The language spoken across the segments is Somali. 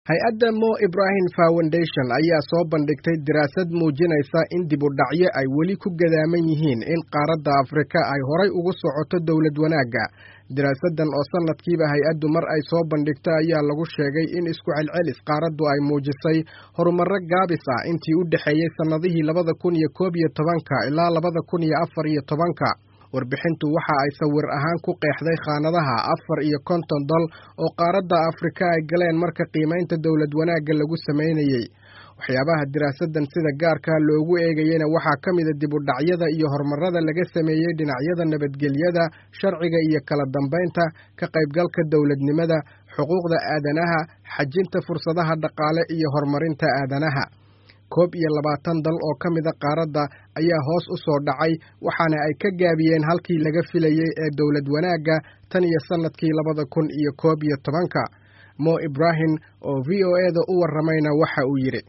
hay-adda mo ibrahim foundation ayaa soo bandhigtay diraasad muujinaysa in dib u dhacyo ay weli ku gadaaman yihiin in qaaradda afrika ay horay ugu socoto dowlad wanaagga diraasaddan oo sannadkiiba hay-addu mar ay soo bandhigto ayaa lagu sheegay in isku celcelis qaaraddu ay muujisay horumarro gaabis ah intii u dhexeeyey sannadihii labada kun iyo koob iyo tobanka ilaa labada kun iyo afar iyo tobanka warbixintu waxa ay sawir ahaan ku qeexday khaanadaha afar iyo konton dal oo qaaradda afrika ay galeen marka qiimaynta dowlad wanaagga lagu samaynayey waxyaabaha diraasaddan sida gaarkaa loogu eegayena waxaa ka mida dib u dhacyada iyo horumarada laga sameeyey dhinacyada nabadgelyada sharciga iyo kala dambaynta ka qaybgalka dowladnimada xuquuqda aadanaha xajinta fursadaha dhaqaale iyo horumarinta aadanaha koob iyo labaatan dal oo ka mida qaaradda ayaa hoos u soo dhacay waxaana ay ka gaabiyeen halkii laga filayey ee dowlad wanaagga tan iyo sannadkii labada kun iyo koob iyo tobanka mo ibrahim oo v o e da u warramayna waxa uu yidhi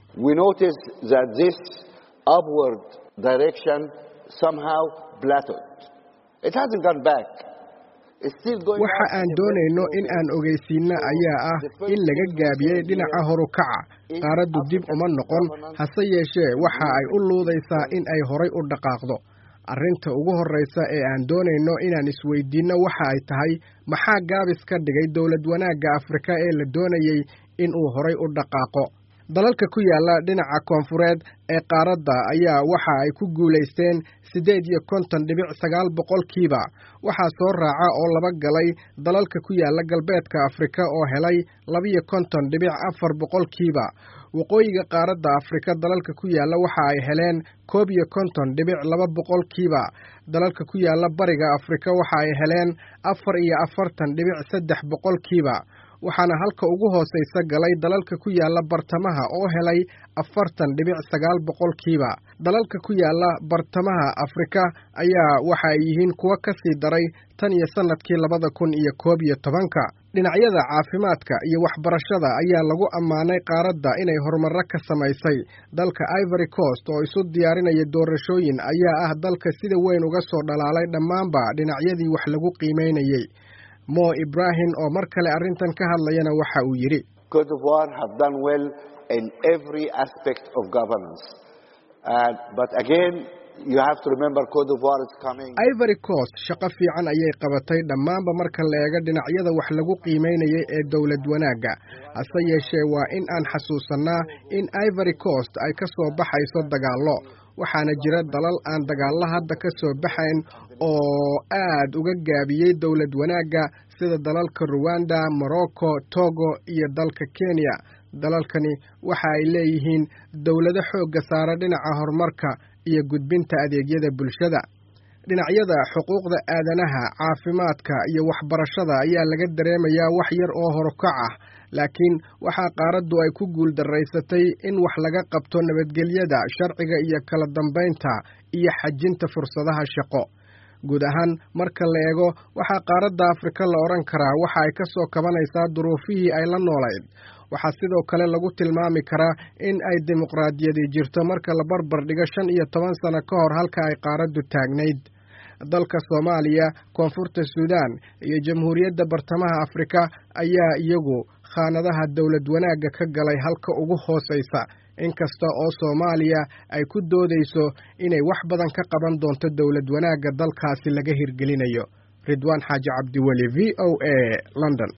waxa aan doonayno in aan ogeysiinno ayaa ah in laga gaabiyey dhinaca horukaca qaaraddu dib uma noqon hase yeeshee waxa ay u luudaysaa in ay horay u dhaqaaqdo arrinta ugu horraysa ee aan doonayno inaan isweydiinno waxa ay tahay maxaa gaabis ka dhigay dowlad wanaagga afrika ee la doonayey in uu horay u dhaqaaqo dalalka ku yaalla dhinaca koonfureed ee qaaradda ayaa waxa ay ku guulaysteen siddeed iyo konton dhibic sagaal boqolkiiba waxaa soo raaca oo laba galay dalalka ku yaalla galbeedka afrika oo helay labiyo konton dhibic afar boqolkiiba waqooyiga qaaradda afrika dalalka ku yaalla waxa ay heleen koob iyo konton dhibic laba boqolkiiba dalalka ku yaalla bariga afrika waxa ay heleen afar iyo afartan dhibic saddex boqolkiiba waxaana halka ugu hoosaysa galay dalalka ku yaalla bartamaha oo helay afartan dhibic sagaal boqolkiiba dalalka ku yaalla bartamaha afrika ayaa waxa ay yihiin kuwo ka sii daray tan iyo sannadkii labada kun iyo koob iyo tobanka dhinacyada caafimaadka iyo waxbarashada ayaa lagu ammaanay qaaradda inay horumarro ka samaysay dalka ivory coast oo isu diyaarinaya doorashooyin ayaa ah dalka sida weyn uga soo dhalaalay dhammaanba dhinacyadii wax lagu qiimaynayey mo ibrahim oo mar kale arrintan ka hadlayana waxa uu yidhi ivory coast shaqo fiican ayay qabatay dhammaanba marka la eego dhinacyada wax lagu qiimaynayay ee dowlad wanaagga hase yeeshee waa in aan xasuusannaa in ivory coast ay ka soo baxayso dagaallo waxaana jira dalal aan dagaallo hadda ka soo baxayn oo aad uga gaabiyey dowlad wanaagga sida dalalka ruwanda morocco togo iyo dalka kenya dalalkani waxa ay leeyihiin dowlado xoogga saara dhinaca horumarka iyo gudbinta adeegyada bulshada dhinacyada xuquuqda aadanaha caafimaadka iyo waxbarashada ayaa laga dareemayaa wax yar oo horukac ah laakiin waxaa qaaraddu ay ku guul darraysatay in wax laga qabto nabadgelyada sharciga iyo kala dambaynta iyo xajinta fursadaha shaqo guud ahaan marka la eego waxaa qaaradda afrika la odhan karaa waxa ay ka soo kabanaysaa duruufihii ay la noolayd waxaa sidoo kale lagu tilmaami karaa in ay dimuqraadiyadi jirto marka la barbar dhigo shan iyo toban sano ka hor halka ay qaaraddu taagnayd dalka soomaaliya koonfurta suudaan iyo jamhuuriyadda bartamaha afrika ayaa iyagu khaanadaha dowlad wanaagga ka galay halka ugu hoosaysa inkasta oo soomaaliya ay ku doodayso inay wax badan ka qaban doonto dowlad wanaagga dalkaasi laga hirgelinayo ridwaan xaaji cabdiweli v o a london